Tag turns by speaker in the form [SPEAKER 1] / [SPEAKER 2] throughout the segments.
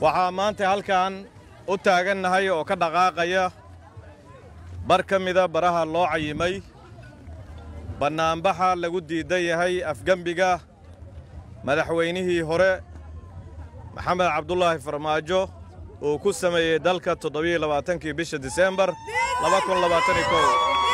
[SPEAKER 1] waxaa maanta halkan u taagannahay oo ka dhaqaaqaya bar ka mida baraha loo cayimay bannaanbaxa lagu diidan yahay afgembiga madaxweynihii hore maxamed cabdulaahi farmaajo uu ku sameeyey dalka toddobiyo labaatankii bisha diseembar laba kun labaataniyo kow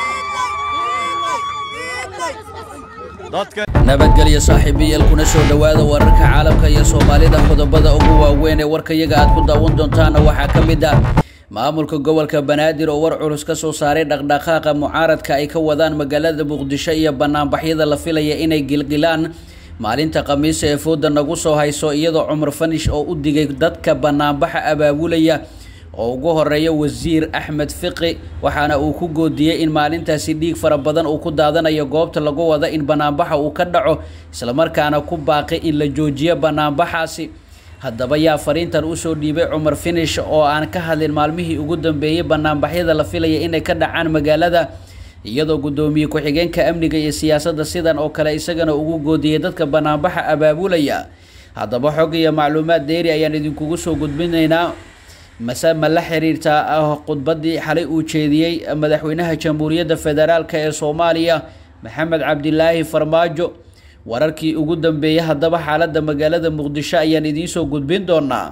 [SPEAKER 1] dadka
[SPEAKER 2] nabadgelyo saaxiibayaal kuna soo dhowaada wararka caalamka iyo soomaalida qodobada ugu waaweyn ee warkayaga aad ku daawan doontaana waxaa ka mid ah maamulka gobolka banaadir oo war culus ka soo saaray dhaqdhaqaaqa mucaaradka ay ka wadaan magaalada muqdisho iyo banaanbaxyada la filaya inay gilgilaan maalinta khamiisa ee fooda nagu soo hayso iyadoo cumar fanish oo u digay dadka banaanbaxa abaabulaya oo ugu horeeya wasiir axmed fiqi waxaana uu ku goodiyey in maalintaasi dhiig fara badan uu ku daadanayo goobta lagu wada in banaanbaxa uu ka dhaco islamarkaana ku baaqi in la joojiyo banaanbaxaasi haddaba yaa fariintan usoo dhiibay cumar finish oo aan ka hadlin maalmihii ugu dambeeyey banaanbaxyada la filaya inay ka dhacaan magaalada iyadoo guddoomiye ku-xigeenka amniga iyo siyaasadda sidan oo kale isagana ugu goodiyey dadka banaanbaxa abaabulaya haddaba xog iyo macluumaad deeri ayaan idinkugu soo gudbinaynaa mase ma la xiriirtaa khudbaddii xalay uu jeediyey madaxweynaha jamhuuriyadda federaalk ee soomaaliya maxamed cabdilaahi farmaajo wararkii ugu dambeeyey haddaba xaaladda magaalada muqdisho ayaan idiinsoo gudbin doonaa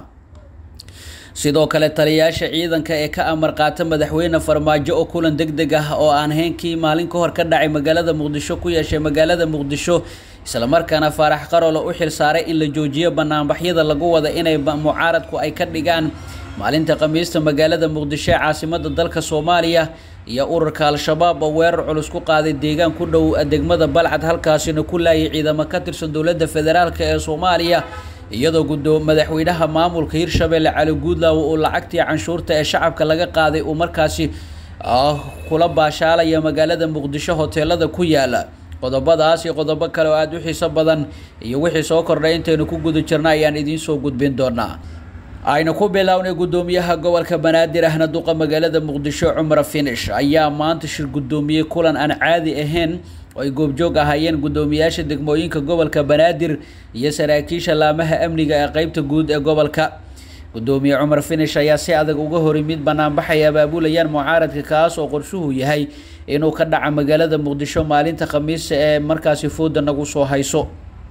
[SPEAKER 2] sidoo kale taliyayaasha ciidanka ee ka amar qaata madaxweyne farmaajo oo kulan deg deg ah oo aan heenkii maalin ka hor ka dhacay magaalada muqdisho ku yeeshay magaalada muqdisho islamarkaana faarax qarolo u xil saaray in la joojiyo banaanbaxyada lagu wada inay mucaaradku ay ka dhigaan maalinta khamiista magaalada muqdisho ee caasimada dalka soomaaliya iyo ururka al-shabaab oo weerar culus ku qaaday deegaan ku dhow degmada balcad halkaasina ku laayay ciidamo ka tirsan dowladda federaalk ee soomaaliya iyadoo gudoo madaxweynaha maamulka hirshabelle cali guudlaawo uu lacagtii canshuurta ee shacabka laga qaaday uu markaasi kula baashaalaya magaalada muqdisho hoteelada ku yaala qodobadaas iyo qodobo kale oo aada u xiiso badan iyo wixii soo kordhay intaynu ku guda jirna ayaan idiinsoo gudbin doonaa aynu ku bilownay guddoomiyaha gobolka banaadir ahna duqa magaalada muqdisho cumar finish ayaa maanta shir guddoomiyey kulan aan caadi ahayn oo ay goobjoog ahaayeen guddoomiyaasha degmooyinka gobolka banaadir iyo saraakiisha laamaha amniga ee qeybta guud ee gobolka guddoomiye cumar finish ayaa si adag uga hor yimid banaanbaxay abaabulayaan mucaaradka kaas oo qorshuhu yahay inuu ka dhaca magaalada muqdisho maalinta khamiisa ee markaasi fooda nagu soo hayso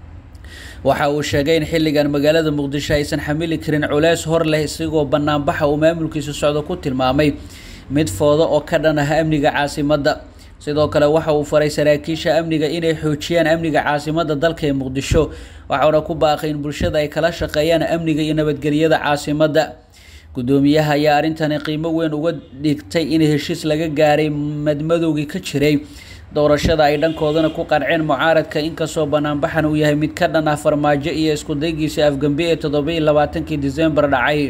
[SPEAKER 2] waxa uu sheegay in xilligan magaalada muqdisho aysan xamili karin culeys hor leh isagoo banaanbaxa uu maamulkiisa socdo ku tilmaamay mid foodo oo ka dhan ah amniga caasimadda sidoo kale waxa uu faray saraakiisha amniga inay xoojiyaan amniga caasimadda dalka ee muqdisho waxauna ku baaqay in bulshada ay kala shaqeeyaan amniga iyo nabadgelyada caasimadda guddoomiyaha ayaa arrintani qiimo weyn uga dhigtay in heshiis laga gaaray madmadowgii ka jiray doorashada ay dhankoodana ku qanceen mucaaradka inkastoo banaanbaxan uu yahay mid ka dhan ah farmaajo iyo iskudaygiisa afgembe ee toddobiiyo labaatankii disembar dhacay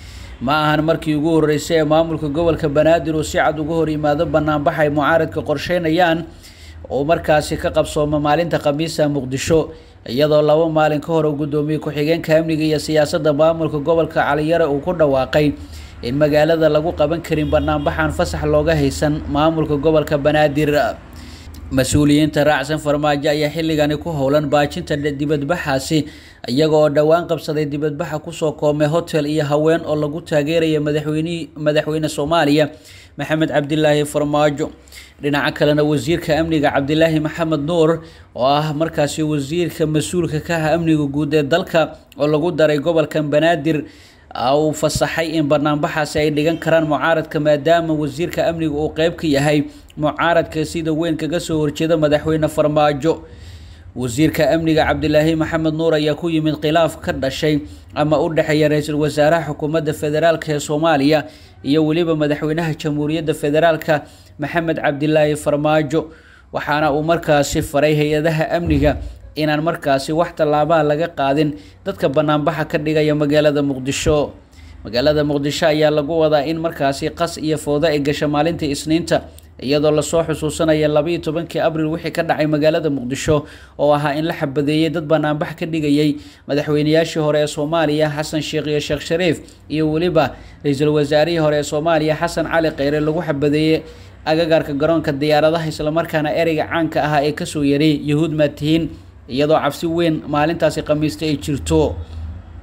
[SPEAKER 2] ma ahan markii ugu horreysay ee maamulka gobolka banaadir uu si cad uga hor yimaado banaanbax ay mucaaradka qorsheynayaan oo markaasi ka qabsooma maalinta khamiisa muqdisho iyadoo laba maalin ka hor uu guddoomiye ku-xigeenka amniga iyo siyaasadda maamulka gobolka caliyare uu ku dhawaaqay in magaalada lagu qaban karin banaanbaxan fasax looga haysan maamulka gobolka banaadir mas-uuliyiinta raacsan farmaajo ayaa xilligani ku howlan baajinta dibadbaxaasi iyaga oo dhowaan qabsaday dibadbaxa kusoo koomay hotel iyo haween oo lagu taageeraya madaxweynihii madaxweyne soomaaliya maxamed cabdilaahi farmaajo dhinaca kalena wasiirka amniga cabdilaahi maxamed nuur oo ah markaasi wasiirka mas-uulka ka ah amniga guud ee dalka oo lagu daray gobolkan banaadir uu fasaxay in banaanbaxaasi ay dhigan karaan mucaaradka maadaama wasiirka amniga uu qeyb ka yahay mucaaradka sida weyn kaga soo horjeeda madaxweyne farmaajo wasiirka amniga cabdilaahi maxamed nuur ayaa ku yimid khilaaf ka dhashay ama u dhexeeya ra-iisul wasaaraha xukuumadda federaalk ee soomaaliya iyo weliba madaxweynaha jamhuuriyadda federaalka maxamed cabdilaahi farmaajo waxaana uu markaasi faray hay-adaha amniga inaan markaasi wax tallaabaha laga qaadin dadka banaanbaxa ka dhigaya magaalada muqdisho magaalada muqdisho ayaa lagu wadaa in markaasi qas iyo foodo ay gasho maalinta isniinta iyadoo lasoo xusuusanaya labaiyo tobankii abril wixii ka dhacay magaalada muqdisho oo ahaa in la xabadeeyey dad banaanbax ka dhigayay madaxweynayaashii hore ee soomaaliya xasan sheekh iyo sheekh shariif iyo weliba ra-iisul wasaarihii hore ee soomaaliya xasan cali kheyre lagu xabadeeyey agagaarka garoonka diyaaradaha islamarkaana ereyga caanka ahaa ee kasoo yaray yahuud maatihiin iyadoo cabsi weyn maalintaasi khamiista ay jirto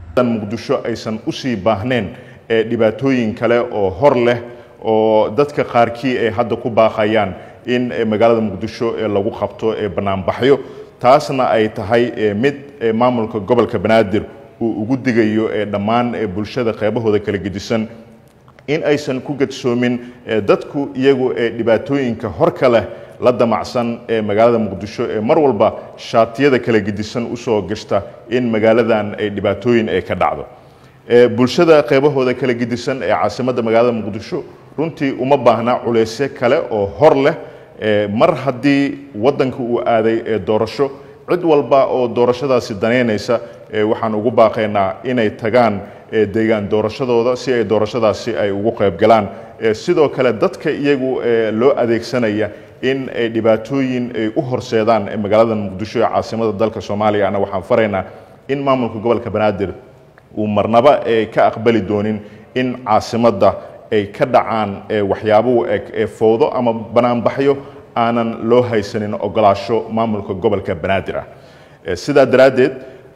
[SPEAKER 3] muqdisho aysan usii baahneen dhibaatooyin kale oo hor leh oo dadka qaarkii ay hadda ku baaqayaan in magaalada muqdisho lagu qabto banaanbaxyo taasna ay tahay mid maamulka gobolka banaadir uu ugu digayo dhammaan bulshada qeybahooda kala gedisan in aysan ku gadsoomin dadku iyagu dhibaatooyinka horka leh la damacsan ee magaalada muqdisho ee mar walba shaatiyada kala gedisan usoo gashta in magaaladan ay dhibaatooyin ay ka dhacdo bulshada qeybahooda kala gedisan ee caasimadda magaalada muqdisho runtii uma baahna culeysyo kale oo hor leh mar haddii waddanka uu aaday doorasho cid walba oo doorashadaasi danaynaysa waxaan ugu baaqaynaa inay tagaan deegaan doorashadooda si ay doorashadaasi ay ugu qaybgalaan sidoo kale dadka iyagu loo adeegsanaya in ay dhibaatooyin ay u horseedaan magaalada muqdisho ee caasimada dalka soomaaliya ana waxaan faraynaa in maamulka gobolka banaadir uu marnaba ka aqbali doonin in caasimadda ay ka dhacaan waxyaabo eg ee fowdo ama banaanbaxyo aanan loo haysanin ogolaasho maamulka gobolka banaadir ah sidaa daraaddeed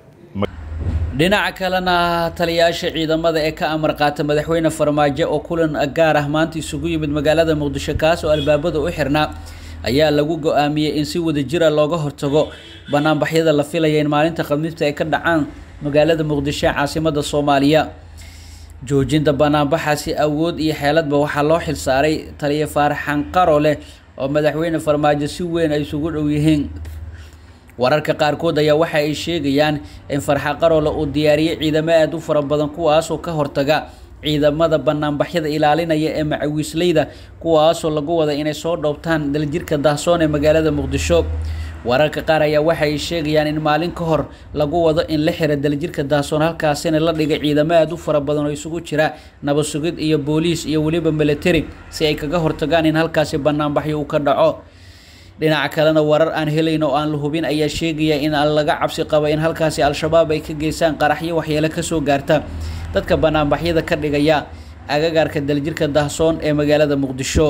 [SPEAKER 2] dhinaca kalena taliyayaasha ciidamada ee ka amar qaata madaxweyne farmaajo oo kulan gaar ah maanta isugu yimid magaalada muqdisho kaas oo albaabada u xirnaa ayaa lagu go-aamiyey in si wada jira looga hortago banaanbaxyada la filaya in maalinta khamiista ay ka dhacaan magaalada muqdisho ee caasimada soomaaliya joojinta banaanbaxaasi awood iyo xeeladba waxaa loo xilsaaray taliya faaraxan qaro leh oo madaxweyne farmaajo si weyn ay isugu dhow yihiin wararka qaarkood ayaa waxa ay sheegayaan in farxa qarole uu diyaariyey ciidamo aada u fara badan kuwaasoo ka hortaga ciidamada banaanbaxyada ilaalinaya ee macawiisleyda kuwaasoo lagu wada inay soo dhoobtaan daljirka dahsoon ee magaalada muqdisho wararka qaar ayaa waxa ay sheegayaan in maalin ka hor lagu wado in la xira daljirka dahsoon halkaasina la dhigay ciidamo aada u fara badan oo isugu jira nabad sugid iyo booliis iyo weliba military si ay kaga hortagaan in halkaasi banaanbaxyo uu ka dhaco dhinaca kalena warar aan helayn oo aan la hubin ayaa sheegaya in laga cabsi qabo in halkaasi al-shabaab ay ka geystaan qaraxyo waxyeelo kasoo gaarta dadka banaanbaxyada ka dhigaya agagaarka daljirka dahsoon ee magaalada muqdisho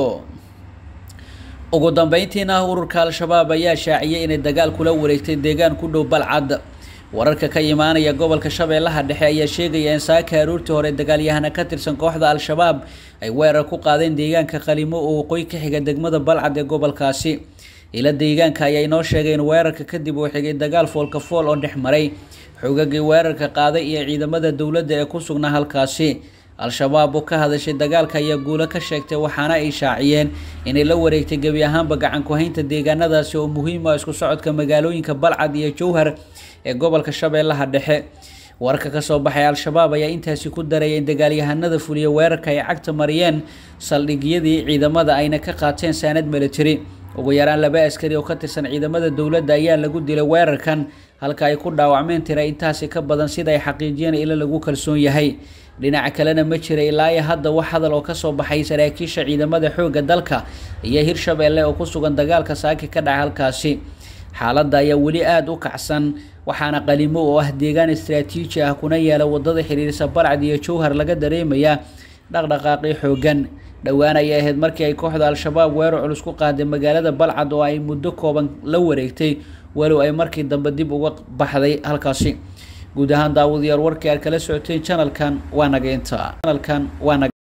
[SPEAKER 2] ugu dambeyntiina ururka al-shabaab ayaa shaaciyay inay dagaal kula wareegtay deegaan ku dhow balcad wararka ka imaanaya gobolka shabeellaha dhexe ayaa sheegaya in saaka aroortii hore dagaalyahana ka tirsan kooxda al-shabaab ay weerar ku qaadeen deegaanka qalimo oo waqooyi ka xiga degmada balcad ee gobolkaasi ila deegaanka ayaa inoo sheegay in weerarka kadib uu xigay dagaal foolka fool oo dhex maray xoogagii weerarka qaaday iyo ciidamada dowladda ee ku sugnaa halkaasi al-shabaab oo ka hadashay dagaalka ayaa guulo ka sheegtay waxaana ay shaaciyeen inay la wareegtay gebi ahaanba gacan ku-haynta deegaanadaasi oo muhiim ah isku socodka magaalooyinka balcad iyo jowhar ee gobolka shabeellaha dhexe wararka kasoo baxay al-shabaab ayaa intaasi ku daraya in dagaalyahanada fuliya weerarka ay cagta mariyeen saldhigyadii ciidamada ayna ka qaateen saanad military ugu yaraan laba askari oo ka tirsan ciidamada dowladda ayaa lagu dilay weerarkan halka ay ku dhaawacmeen tira intaasi ka badan sida ay xaqiijiyeen ilo lagu kalsoon yahay dhinaca kalena ma jira ilaa iyo hadda wax hadal oo kasoo baxay saraakiisha ciidamada xoogga dalka iyo hirshabeelle oo ku sugan dagaalka saaki ka dhaca halkaasi xaaladda ayaa weli aada u kacsan waxaana qalimo oo ah deegaan istraatiiji ah kuna yaala wadada xiriirisa balcad iyo jowhar laga dareemayaa dhaqdhaqaaqii xooggan dhowaan ayay ahayd markii ay kooxda al-shabaab weerar culus ku qaaday magaalada balcad oo ay muddo kooban la wareegtay walow ay markii dambe dib uga baxday halkaasi guud ahaan daawadayaal warkii aad kala socoteen janalkan waa naga inta janalkan waa naga